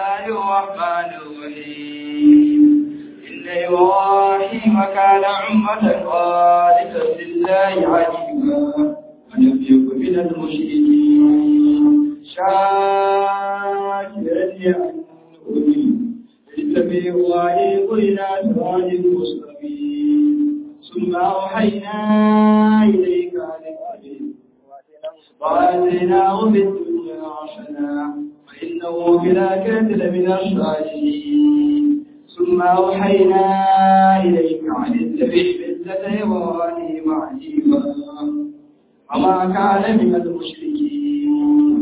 الله الرحمن الرحيم إن إبراهيم كان أمة قانتا لله حنيفا ولم يكن من المشركين شاكرا لأنعمه اتبع وعيق إلى صراط مستقيم ثم أوحينا إليك عن الأجل وآتيناه في الدنيا حسنة وإنه في الآخرة لمن الصالحين ثم أوحينا إليك عن اتبع ملة إبراهيم حنيفا وما كان من المشركين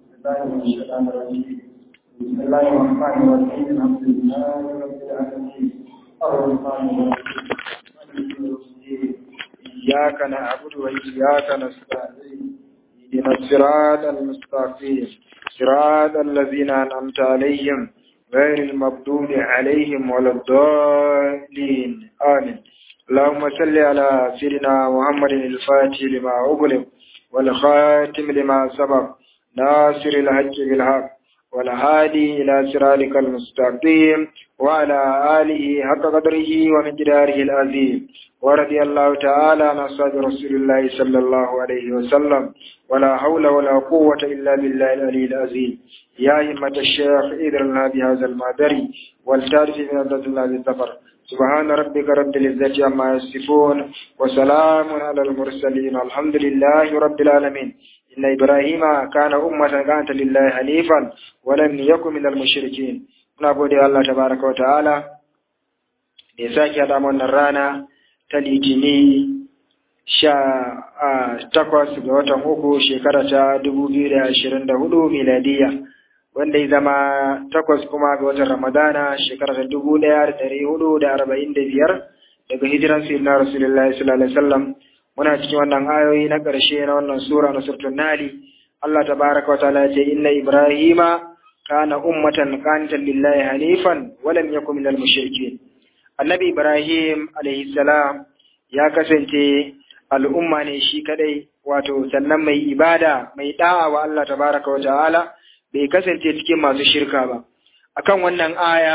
بسم الله الرحمن الرحيم الحمد لله رب العالمين الرحمن الرحيم مالك يوم الدين إياك نعبد وإياك نستعين اهدنا الصراط المستقيم صراط الذين أنعمت عليهم غير المغضوب عليهم ولا الضالين آمين اللهم صل على سيدنا محمد الفاتح لما أغلق والخاتم لما سبق ناصر الحق بالحق والهادي إلى صراطك المستقيم وعلى آله حق قدره ومقداره العظيم ورضي الله تعالى عن أصحاب رسول الله صلى الله عليه وسلم ولا حول ولا قوة إلا بالله العلي العظيم يا همة الشيخ إذرنا بهذا المادري والتارف من عبد الله بالسفر سبحان ربك رب العزة عما يصفون وسلام على المرسلين الحمد لله رب العالمين إن إبراهيم كان أمة كانت لله حنيفا ولم يكن من المشركين muna gode Allah tabaraka wa ta'ala da ya sake haɗa wannan rana ta litini sha takwas ga watan uku shekara ta dubu biyu da ashirin da hudu miladiya wanda ya zama takwas kuma ga watan ramadana shekara ta dubu ɗaya da ɗari hudu da arba'in da biyar daga hijiran sayyidina rasulullahi sallallahu alaihi wasallam muna cikin wannan ayoyi na ƙarshe na wannan sura na surtun nali Allah tabaraka wa ta'ala ya ce inna ibrahima kana ummatan qanitan lillahi hanifan wa lam yakun minal mushrikeen annabi ibrahim alaihi salam ya kasance al'umma ne shi kadai wato sannan mai ibada mai da'a wa Allah tabaraka wa ta'ala bai kasance cikin masu shirka ba akan wannan aya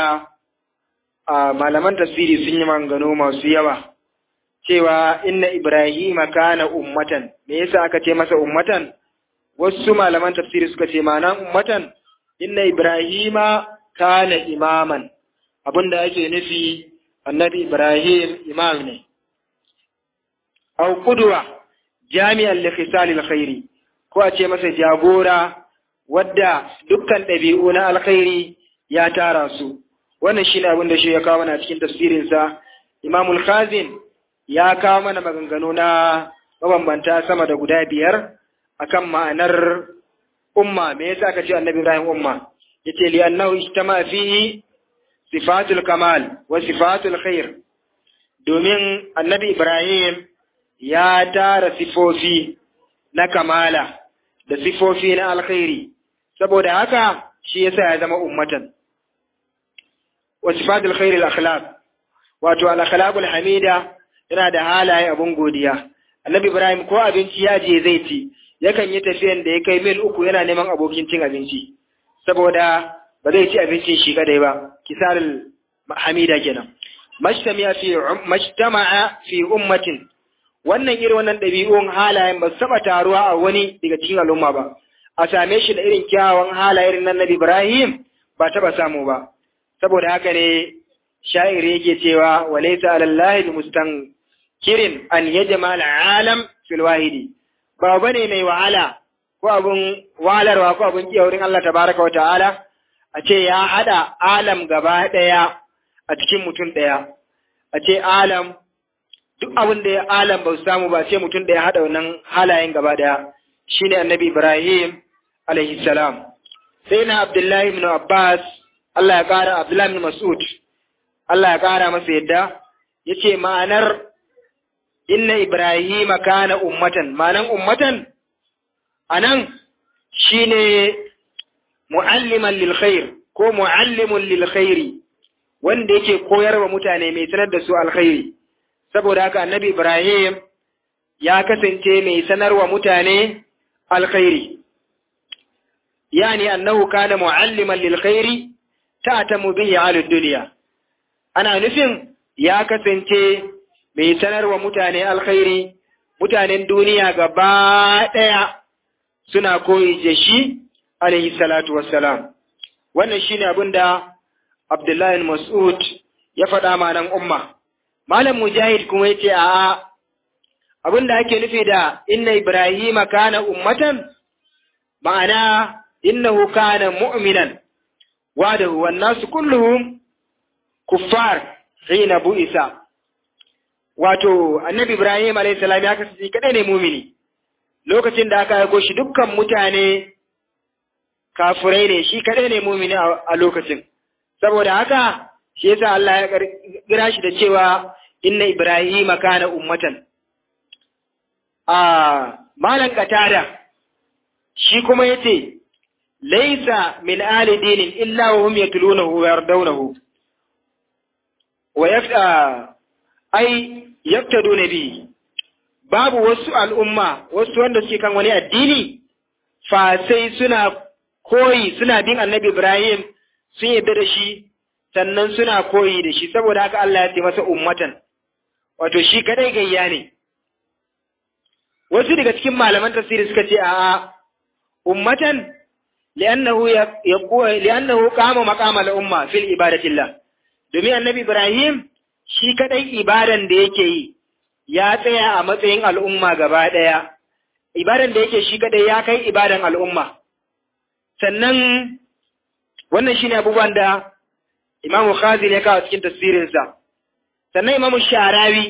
a malaman tasiri sun yi mangano masu yawa cewa inna ibrahima kana ummatan me yasa aka ce masa ummatan wasu malaman tafsiri suka ce ma'anan ummatan inna ibrahima kana imaman abinda ake nufi annabi ibrahim imam ne aw qudwa jami'an li khisalil khairi ko a ce masa jagora wadda dukkan ɗabi'u na alkhairi ya tara su wannan shine abin da shi ya kawo mana cikin tafsirinsa imamul khazin ya kawo mana maganganu na mabambanta sama da guda biyar akan ma'anar umma me yasa aka ce annabi Ibrahim umma yace li annahu ijtama fihi sifatul kamal wa sifatul khair domin annabi Ibrahim ya tara sifofi na kamala da sifofi na alkhairi saboda haka shi yasa ya zama ummatan wa sifatul khair al akhlaq wato al akhlaqul hamida yana da halaye abun godiya annabi Ibrahim ko abinci ya je zai ci yakan yi tafiyan da ya kai mil uku yana neman abokin cin abinci saboda ba zai ci abincin shi kadai ba kisarul hamida kenan majtama'a fi majtama'a fi ummatin wannan irin wannan ɗabi'un halayen ba su taɓa taruwa a wani daga cikin al'umma ba a same shi da irin kyawawan halayen nan Nabi Ibrahim ba taɓa samu ba saboda haka ne sha'iri yake cewa walaysa alallahi mustankirin an yajma al'alam fil wahidi ba bane mai wahala ko abun wahalarwa ko abun kiyaye wurin Allah tabaraka wa ta'ala a ce ya hada alam gaba daya a cikin mutum daya a ce alam duk abin da ya alam ba su samu ba sai mutum daya hada wannan halayen gaba daya shine annabi Ibrahim alaihi salam sai na Abdullahi ibn Abbas Allah ya kara Abdullahi ibn Mas'ud Allah ya kara masa yadda yace ma'anar inna Ibrahim kana ummatan ma'anan ummatan anan shine mu'alliman lil khair ko mu'allimun lil khairi wanda yake koyarwa mutane mai sanar da su alkhairi saboda haka annabi Ibrahim ya kasance mai sanarwa mutane alkhairi yani annahu kana mu'alliman lil khairi ta ta bihi alud duniya ana nufin ya kasance mai sanarwa mutane alkhairi mutanen duniya gaba ɗaya suna koyi da shi alaihi salatu wassalam wannan shine abin da Abdullahi Mas'ud ya faɗa ma nan umma Malam Mujahid kuma yace a'a abin da ake nufi da inna Ibrahima kana ummatan ma'ana innahu kana mu'minan wadahu wan nasu kulluhum kuffar hina bu'isa wato annabi Ibrahim alayhi salam ya kasance kadai ne mumini lokacin da aka aiko shi dukkan mutane kafurai ne shi kadai ne mumini a lokacin saboda haka shi yasa Allah ya kira shi da cewa inna Ibrahim kana ummatan a malan katada shi kuma yace laysa min ali dinin illa wa hum yatlunahu wa yardawnahu wa yafta ai yaftadu nabi babu wasu al'umma wasu wanda suke kan wani addini fa sai suna koyi suna bin annabi Ibrahim sun yarda da shi sannan suna koyi da shi saboda haka Allah ya ce masa ummatan wato shi kadai gayya ne wasu daga cikin malaman tafsiri suka ce a'a ummatan li'annahu yaqwa li'annahu qama maqama al-umma fil ibadatillah domin annabi Ibrahim shi kadai ibadan da yake yi ya tsaya a matsayin al'umma gaba ɗaya, ibadan da yake shi kadai ya kai ibadan al'umma. Sannan wannan shi ne abubuwan da Imamu Khazin ya kawo cikin tasirinsa. Sannan Imamu Sharawi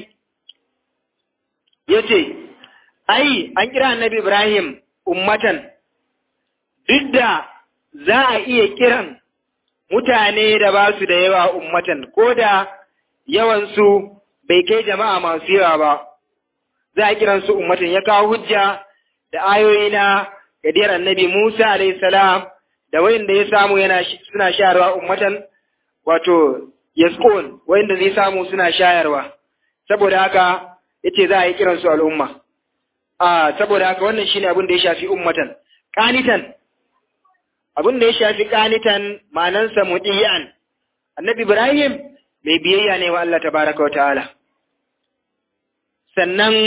ya ce, Ai, an kira annabi Ibrahim ummatan, duk da za a iya kiran mutane da ba su da yawa ummatan, ko da yawansu bai kai jama'a masu yawa ba, za a kiransu ummatin ya kawo hujja da ayoyi na gadiyar annabi Musa salam da wayanda ya samu yana suna shayarwa ummatan wato yasqun wayanda zai samu suna shayarwa saboda haka yace za a yi kiransu al'umma a saboda haka wannan shine abin da ya shafi ummatan qanitan abin da ya shafi qanitan ma'anansa mudiyan annabi Ibrahim mai biyayya ne wa Allah tabaraka wa ta'ala. Sannan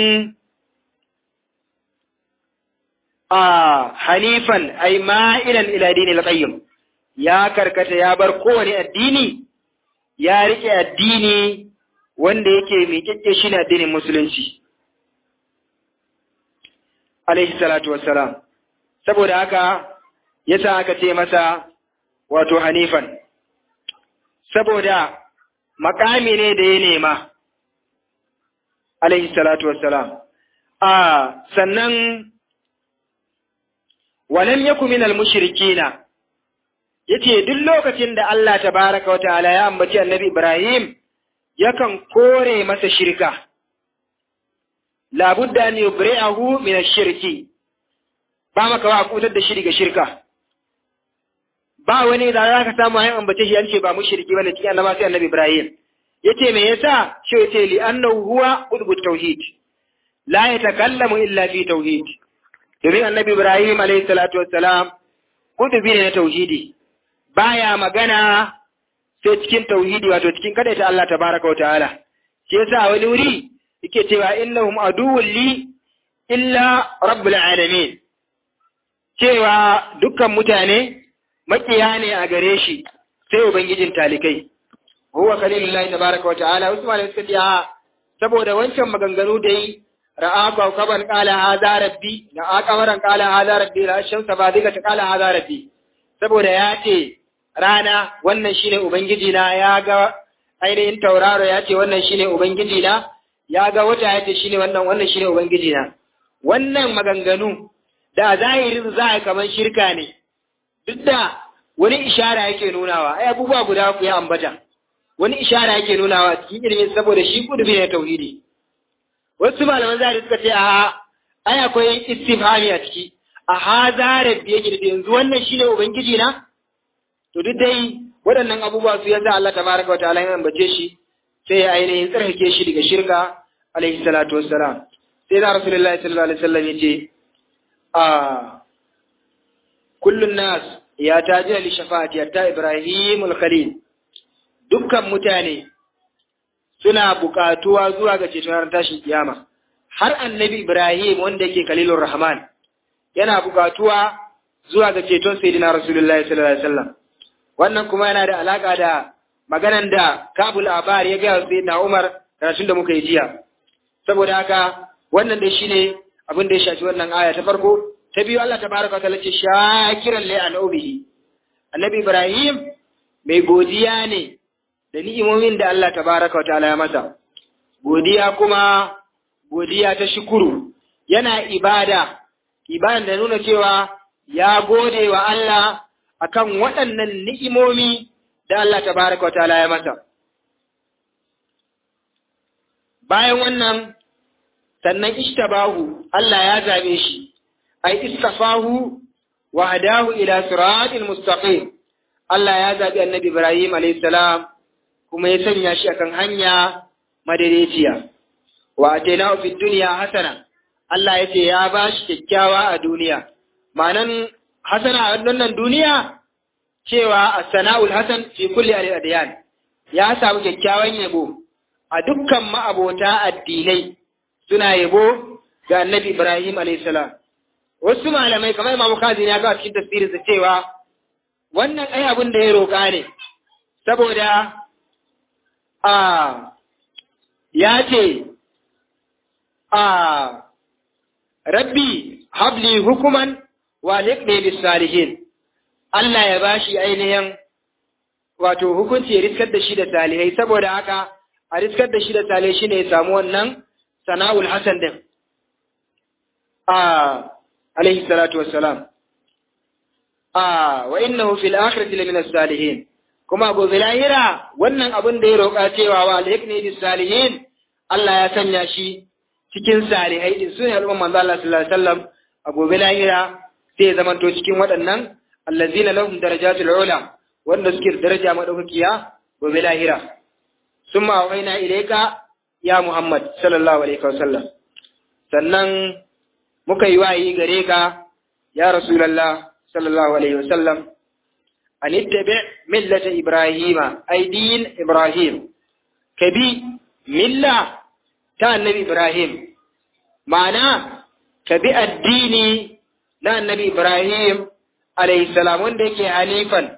a hanifan ai ma'ilan ila dinil qayyim ya karkata ya bar kowane addini ya rike addini wanda yake miƙaƙƙe shi ne addinin musulunci. Alaihi salatu wassalam. Saboda haka yasa aka ce masa wato hanifan. Saboda makami ne da ya nema, alaihi salatu wassalam. A sannan, walam yaku minal mushrikina yace duk lokacin da Allah tabaraka wa ta'ala ya ambaci annabi Ibrahim yakan kore masa shirka. Labudda an yubri'ahu min ash-shirki. Ba maka wa kutar da shi daga shirka. ba wani da za ka samu hayan ambace shi an ce ba mushriki bane cikin annaba sai annabi Ibrahim yace me yasa shi yace li annahu huwa qutbut tauhid la yatakallamu illa fi tauhid domin annabi Ibrahim alayhi salatu wassalam qutbi ne na tauhidi baya magana sai cikin tauhidi wato cikin kadaita Allah tabaraka wa ta'ala shi yasa wani wuri yake cewa innahum aduwwun li illa rabbul alamin cewa dukkan mutane makiya ne a gare shi sai ubangijin talikai huwa khalilullahi tabaraka wa ta'ala wasu malamai suka ce a saboda wancan maganganu da yi ra'a kawkaban qala hadha rabbi ra'a qamaran qala hadha rabbi la shamsa badika ta qala hadha rabbi saboda ya ce rana wannan shine ubangiji na ya ga ainihin tauraro ya ce wannan shine ubangiji na ya ga wata ya ce shine wannan wannan shine ubangiji na wannan maganganu da zahirin za a kaman shirka ne duk da wani ishara yake nunawa ai abubuwa guda ku ya ambata wani ishara yake nunawa cikin ilimin saboda shi kudubi ne tauhidi wasu malaman zahiri suka ce a ai akwai istifhami a ciki a haza rabbi yake da yanzu wannan shine ubangiji na to duk dai waɗannan abubuwa su yasa Allah tabaraka wa ta'ala ya ambace shi sai ya ainihin tsarkake shi daga shirka alaihi salatu wassalam sai da rasulullahi sallallahu alaihi wasallam yace a kullun nas ya taji li shafa'ati hatta Ibrahim al-Khalil dukkan mutane suna buƙatuwa zuwa ga ceton ran tashin kiyama har annabi Ibrahim wanda yake Khalilur Rahman yana buƙatuwa zuwa ga ceton sayyidina Rasulullahi sallallahu alaihi wasallam wannan kuma yana da alaka da maganan da Kabul Abar ya ga sayyidina Umar karatun da muka yi jiya saboda haka wannan dai shine abin da ya shafi wannan aya ta farko ta biyu Allah tabaraka wa ta'ala ce shakiran li anubihi annabi Ibrahim mai godiya ne da ni'imomin da Allah tabaraka wa ta'ala ya masa godiya kuma godiya ta shukuru yana ibada ibada da nuna cewa ya gode wa Allah akan waɗannan ni'imomi da Allah tabaraka wa ta'ala ya masa bayan wannan sannan ishtabahu Allah ya zabe shi ai istafahu wa hadahu ila siratil mustaqim Allah ya zabi annabi Ibrahim alayhi salam kuma ya sanya shi akan hanya madaidaiciya wa atainahu fid dunya hasana Allah ya ce ya ba shi kyakkyawa a duniya ma'anan hasana a wannan duniya cewa as-sana'ul hasan fi kulli al-adyan ya samu kyakkyawan yabo a dukkan ma'abota addinai suna yabo ga annabi Ibrahim alaihissalam. Wasu malamai kamar Imam Kazini ya ga cikin tafsirinsa cewa wannan ai abin da ya roƙa ne, saboda a ya ce a rabbi habli hukuman wa liqni bis salihin Allah ya bashi ainihin wato hukunci ya riskar da shi da salihai saboda haka a riskar da shi da salihai shine ya samu wannan sana'ul hasan din a alaihi salatu wassalam a wa innahu fil akhirati lamina salihin kuma gobe lahira wannan abin da ya roƙa cewa wa alhikni bis salihin Allah ya sanya shi cikin salihai din sunan al'umman manzo Allah sallallahu alaihi wasallam a gobe lahira sai ya zamanto cikin waɗannan allazina lahum darajatul ula wanda suke da daraja madaukakiya gobe lahira summa waina ilayka ya Muhammad sallallahu alaihi wasallam sannan muka yi wayi gare ka ya Rasulullah sallallahu alaihi wasallam an ittabi millata Ibrahima ay din Ibrahim kabi milla ta annabi Ibrahim ma'ana kabi addini na annabi Ibrahim alaihi salam wanda yake halifan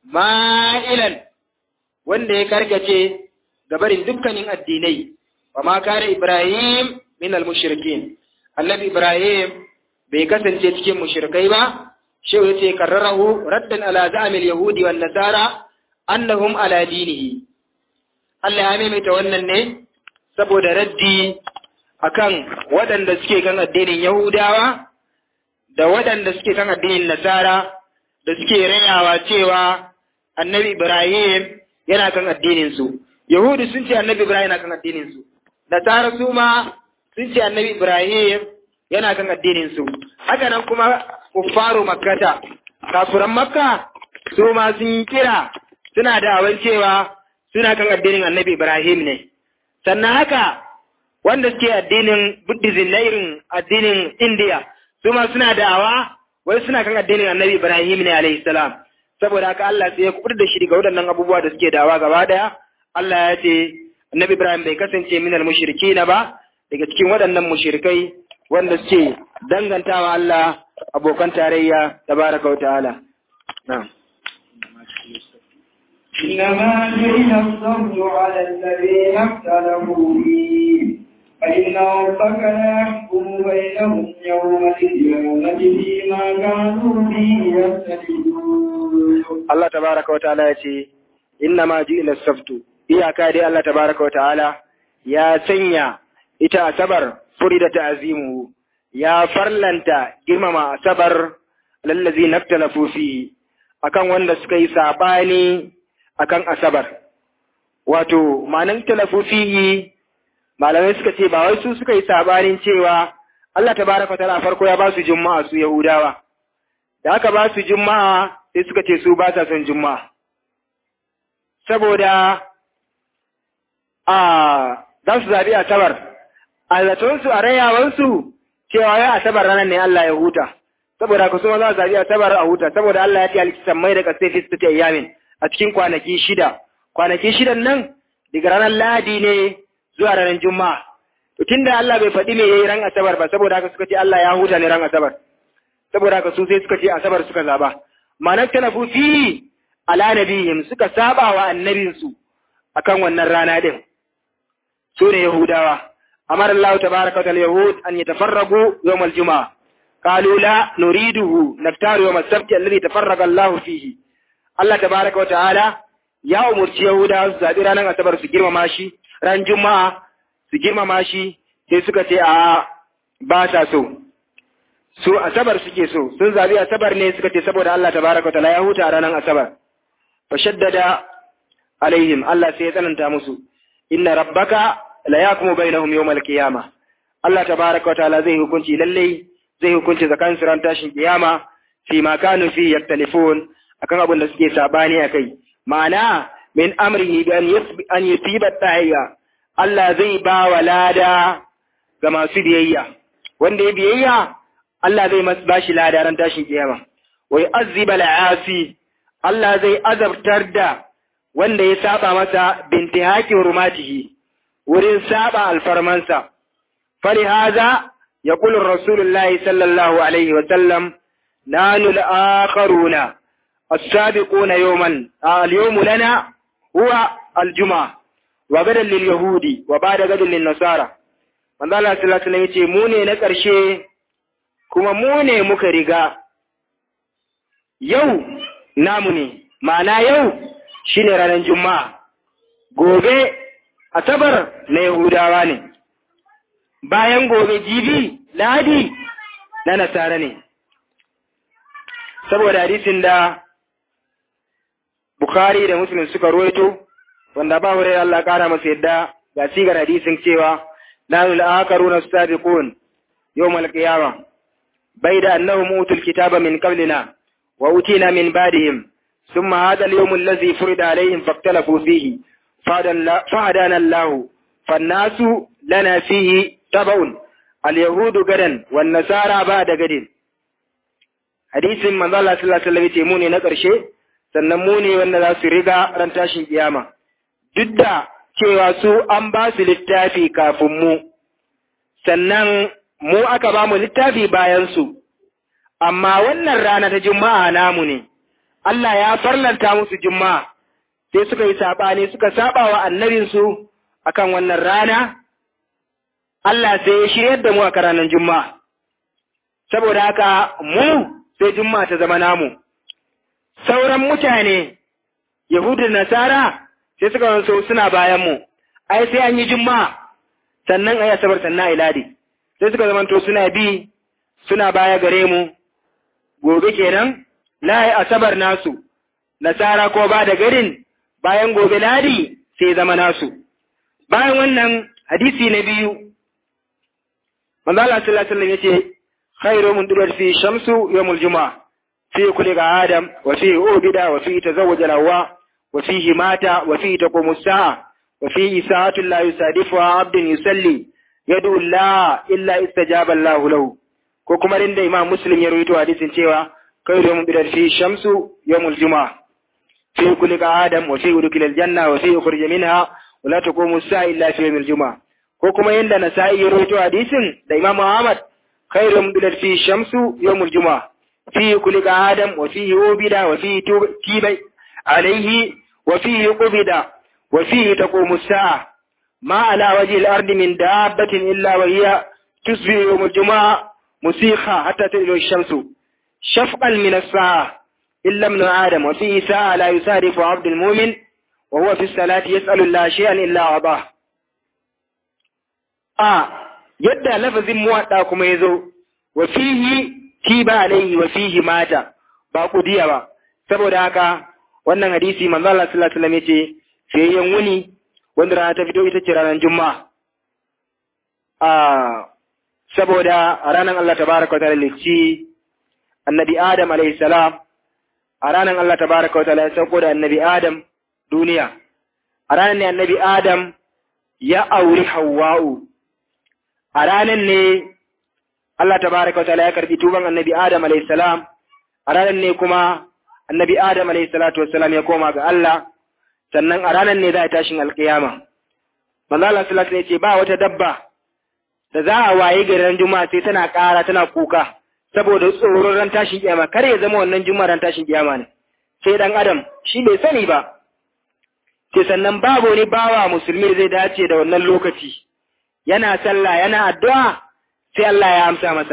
ma'ilan wanda ya karkace gabarin dukkanin addinai wa ma kare Ibrahim min al-mushrikin annabi Ibrahim bai kasance cikin mushrikai ba shehu yace karrarahu raddan ala za'amil yahudi wan nasara annahum ala dinihi Allah ya maimaita wannan ne saboda raddi akan waɗanda suke kan addinin Yahudawa da waɗanda suke kan addinin Nasara da suke rayawa cewa annabi Ibrahim yana kan addininsu. Yahudu sun ce annabi Ibrahim yana kan addininsu. Nasara su ma sun ce annabi Ibrahim yana kan addininsu. Haka nan kuma kuffaru makkata, kafuran makka su ma sun kira suna da awan cewa suna kan addinin annabi Ibrahim ne. Sannan haka wanda suke addinin Buddhism na irin addinin India su ma suna da'awa wai suna kan addinin annabi Ibrahim ne alaihi salam saboda haka Allah sai ya kubar da shi daga waɗannan abubuwa da suke da'awa gaba daya Allah ya ce annabi Ibrahim bai kasance minal mushrikina ba daga cikin waɗannan mushrikai wanda suke dangantawa Allah abokan tarayya tabaraka wa ta'ala na'am إنما جئنا الصبر على الذين اختلفوا فيه فإن ربك لا يحكم بينهم يوم القيامة فيما كانوا فيه يختلفون Allah tabaraka wa ta'ala ya ce inna ma ji'ila saftu iyaka dai Allah tabaraka wa ta'ala ya sanya ita asabar furida ta'zimu ya farlanta girmama asabar lallazi naftalafu fi akan wanda suka yi sabani akan asabar wato ma'anan talafu fihi malamai suka ce ba wai su suka yi sabanin cewa Allah tabaraka wa ta'ala farko ya ba su juma'a su yahudawa da aka ba su juma'a sai suka ce su ba sa son juma'a saboda a za su zaɓi asabar a zatonsu a rayawansu cewa ya asabar ranar ne Allah ya huta saboda haka su ma za su zabi asabar a huta saboda Allah ya ce alkisan mai da kasai fi sita ayyamin a cikin kwanaki shida kwanaki shidan nan daga ranar Ladi ne zuwa ranar Juma'a to tunda Allah bai faɗi me yayi ran asabar ba saboda haka suka ce Allah ya huta ne ran asabar saboda haka su sai suka ce asabar suka zaba ma'anar talafu fi ala nabiyyin suka saba wa annabinsu akan wannan rana din su ne yahudawa amara Allah tabaraka wa ta'ala yahud an yatafarragu yawm al-jum'a qalu la nuriduhu naftaru yawm as-sabt alladhi tafarraga Allah fihi Allah tabaraka wa ta'ala ya umurci yahudawa su zabi ranar asabar su girmama shi ran juma'a su girmama shi sai suka ce a ba sa so su asabar suke so sun zabi asabar ne suka ce saboda Allah tabaraka wa ta'ala ya huta a ranar asabar fa shaddada alaihim Allah sai ya tsananta musu inna rabbaka la yakumu bainahum yawmal qiyamah Allah tabaraka wa ta'ala zai hukunci lalle zai hukunci zakan ran tashin kiyama fi ma kanu fi yaktalifun akan abin da suke sabani akai ma'ana min amrihi bi an yusiba tahiyya Allah zai ba wa lada ga masu biyayya wanda ya biyayya Allah zai mas bashi lada ran tashin kiyama wa yu'azziba al'asi Allah zai azabtar da wanda ya saba masa binti haƙi hurmatihi wurin saba alfarmansa. Fali haza ya kulun Rasulullahi sallallahu Alaihi wasallam na nul'akaruna, as-sabiquna yawman al-yawmu lana huwa al-juma wa gadan lil yahudi wa ba'da gadan lin nasara manzo Allah sallallahu alaihi wasallam yace mu ne na ƙarshe kuma mu ne muka riga yau namu ne ma'ana yau shi ne ranar Juma'a, gobe Asabar na Yahudawa ne, bayan gobe jibi Ladi na Nasara ne. Saboda hadisin da Bukhari da Muslim suka ruwaito, wanda ba wurin Allah ƙara masa yadda ga sigar hadisin cewa, Nanu la'akaru na sabiqun yau malƙiyawa, bai da annahum utul kitaba min qablina wa utina min badihim ثم هذا اليوم الذي فرض عليهم فاختلفوا فيه فهدانا الله فالناس لنا فيه تبع اليهود غدا والنصارى بعد غد hadisin manzo Allah sallallahu alaihi wasallam yace mu ne na ƙarshe sannan mu ne wanda za su riga ran tashin kiyama duk da cewa su an ba su littafi kafin mu sannan mu aka ba mu littafi bayan su amma wannan rana ta juma'a namu ne Allah ya farlanta musu juma'a sai suka yi saɓani suka saba wa annabinsu akan wannan rana, Allah sai ya shiryar da mu a ranar juma'a. Saboda haka mu sai juma'a ta zama namu. Sauran mutane, Yahudu da Nasara sai suka wanso suna bayan mu, ai sai an yi juma'a, sannan a yi asabar sannan a iladi. Sai suka zamanto suna bi, suna baya gare mu, gobe kenan, layi asabar nasu, nasara ko ba da garin bayan gobe ladi sai zama nasu. Bayan wannan hadisi na biyu, manzo Allah sallallahu alaihi wasallam yace khairu mun dubar fi shamsu yawmul juma'a fi kulli adam wa fi ubida wa fi tazawwaj al-hawa wa fihi mata wa fi taqumu as-sa'a wa fi sa'atu la yusadifu 'abdun yusalli yad'u Allah illa istajaba Allah lahu ko kuma inda Imam Muslim ya rawaito hadisin cewa خير يوم بدر فيه الشمس يوم الجمعة فيه كل آدم وفيه دخل الجنة وفيه خرج منها ولا تقوم الساعة إلا في يوم الجمعة كوكما يند نسائي يرويتو حديث دا إمام محمد خير يوم بدر فيه الشمس يوم الجمعة فيه كل آدم وفيه عبد وفيه تيب عليه وفيه قبض وفيه تقوم الساعة ما على وجه الأرض من دابة إلا وهي تصبح يوم الجمعة مسيخة حتى تلو الشمس شفقا من الساعة إلا ابن آدم وفيه ساعة لا يسارف عبد المؤمن وهو في الصلاة يسأل الله شيئا إلا أعطاه آه يدى لفظ موطا كما يزو وفيه تيب عليه وفيه مات باقو ديا با saboda haka wannan hadisi manzo Allah sallallahu alaihi wasallam yace fiyayyen wuni wanda rana ta fito ita ce ranar juma'a ah saboda ranar Allah tabaraka wa ta'ala lici annabi Adam alayhi salam a ranar Allah tabaraka wa ta'ala ya sauko da annabi Adam duniya a ranar ne annabi Adam ya auri Hawwa'u a ranar ne Allah tabaraka wa ta'ala ya karbi tuban annabi Adam alayhi salam a ranar ne kuma annabi Adam alayhi salatu wassalam ya koma ga Allah sannan a ranar ne za a tashin alkiyama manzo Allah sallallahu alaihi ce ba wata dabba da za a waye garin juma'a sai tana ƙara tana kuka saboda tsoron ran tashin kiyama kar ya zama wannan juma'a ran tashin kiyama ne sai dan adam shi bai sani ba sai sannan babu wani bawa musulmi zai dace da wannan lokaci yana sallah yana addu'a sai Allah ya amsa masa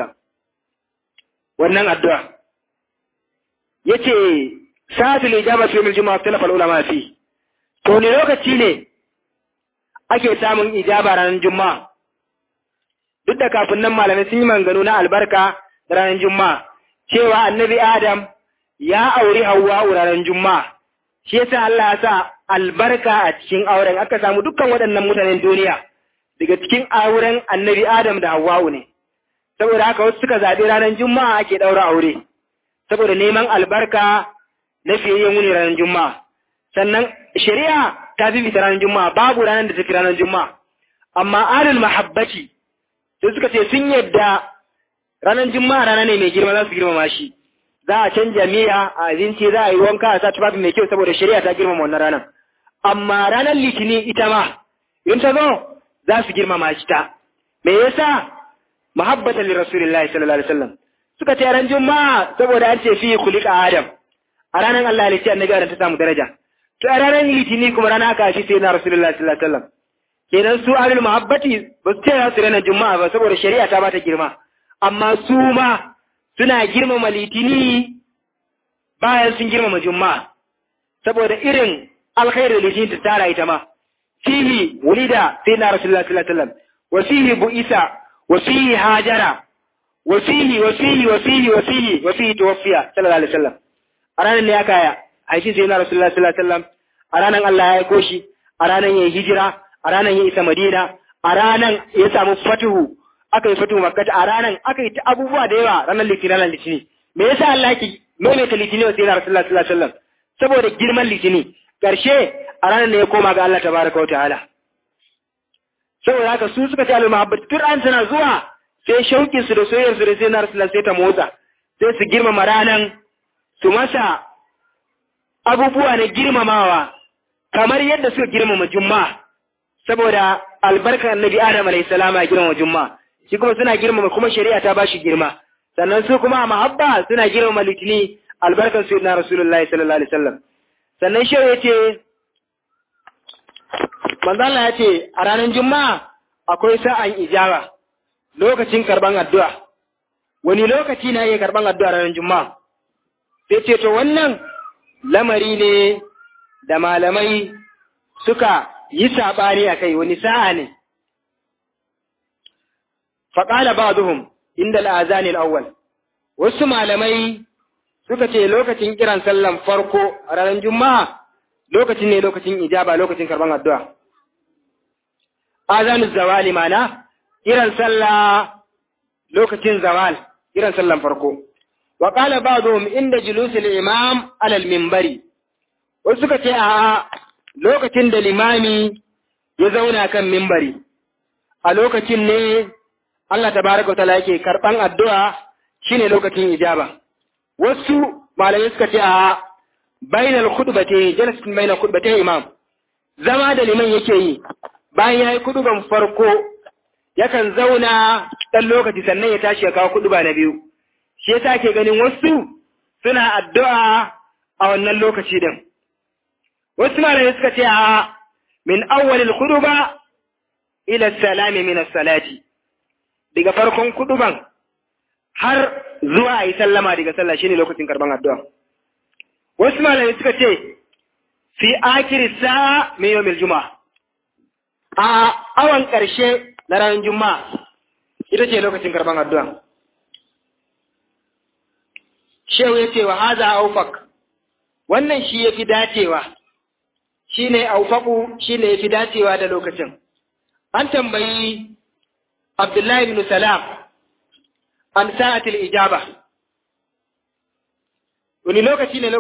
wannan addu'a yace sa'atul ijaba fi al-jumu'a talafa ulama fi to ne lokaci ne ake samun ijaba ranar juma'a duk da kafin nan malamai sun yi manganu na albarka ranar juma'a cewa annabi adam ya auri Hauwa ranar Juma'a, shi yasa Allah ya sa albarka a cikin auren aka samu dukkan waɗannan mutanen duniya daga cikin auren annabi Adam da Hauwa ne. Saboda haka wasu suka zaɓi ranar Juma'a ake ɗaura aure, saboda neman albarka na fiyayyen wuni ranar Juma'a. Sannan shari'a ta fi fita ranar Juma'a, babu ranar da ta fi ranar Juma'a. Amma alul mahabbaci, sai suka ce sun yadda ranar Juma'a rana ne mai girma za su girmama shi. za a canja miya a abinci za a yi wanka a sa tufafi mai kyau saboda shari'a ta girmama wannan ranar amma ranar litinin ita ma in ta zo za su girmama shi ta me yasa muhabbatan li rasulillahi sallallahu alaihi wasallam suka ce ran juma'a saboda an ce fi khuliqa adam a ranar Allah ya ce annabi adam ta samu daraja to a ranar litinin kuma rana aka shi sai na rasulullahi sallallahu alaihi wasallam kenan su ahlul muhabbati ba su ce za su ranar juma'a ba saboda shari'a ta ba ta girma amma su ma suna girmama litini bayan sun girmama juma'a saboda irin alkhairu litini ta tara ita ma fihi wulida sai na rasulullah sallallahu alaihi wasallam wa fihi bu'isa wa fihi hajara wa fihi wa fihi wa fihi wa fihi wa fihi tuwaffiya sallallahu alaihi wasallam a ranar ne aka haifi sai na rasulullah sallallahu alaihi wasallam a ranar Allah ya aiko shi a ranar ya hijira a ranar ya isa Madina a ranar ya samu fatuhu aka yi fatu makkata a ranar aka yi ta abubuwa da yawa ranar litini ranar litini me yasa Allah yake maimaita litini wa sayyidina rasulullah sallallahu alaihi wasallam saboda girman litini karshe a ranar ne ya koma ga Allah tabaraka wa ta'ala saboda haka su suka ce al mahabbat Qur'an tana zuwa sai shaukin su da soyayyar su da sayyidina rasulullah sai ta motsa sai su girmama ranan su masa abubuwa na girmamawa kamar yadda suka girmama juma'a saboda albarkar annabi Adam alayhi salama ya girmama juma'a shi kuma suna girmama kuma shari'a ta bashi girma sannan su kuma a mahabba suna girmama litini albarkar su na rasulullahi sallallahu alaihi wasallam sannan shi ya ce manzala ya ce a ranar juma'a akwai sa'an ijaba lokacin karban addu'a wani lokaci na iya karban addu'a ranar juma'a sai ce to wannan lamari ne da malamai suka yi saɓani a kai wani sa'a ne faƙala ba duhun inda al'azanin awwal wasu malamai suka ce lokacin kiran sallan farko a ranar juma'a lokacin ne lokacin ijaba lokacin karban addu'a azanus zawali mana kiran sallah lokacin zawal kiran sallan farko wa qala ba'dhum inda julusul imam alal minbari wasu suka ce a lokacin da limami ya zauna kan minbari a lokacin ne Allah tabaraka wa ta'ala yake karban addu'a shine lokacin ijaba wasu malamai suka ce a bainal khutbati jalasatin bainal khutbati imam zama da liman yake yi bayan yayi kuduban farko yakan zauna dan lokaci sannan ya tashi ya kawo kuduba na biyu shi yasa ke ganin wasu suna addu'a a wannan lokaci din wasu malamai suka ce a min awwalil khutba ila salami min as-salati daga farkon kuduban har zuwa a yi sallama daga sallah shine lokacin karban addu'a. Wasu malamai suka ce, fi akiri sa'a mai yau juma'a, a awan ƙarshe na ranar juma'a, ita ce lokacin karban addu'a. Shehu ya ce wa haza aufak, wannan shi ya fi dacewa, shi ne aufaku shi ne ya fi dacewa da lokacin. An tambayi Abdullahi bin Salam, an sa'atil ijaba wani lokaci ne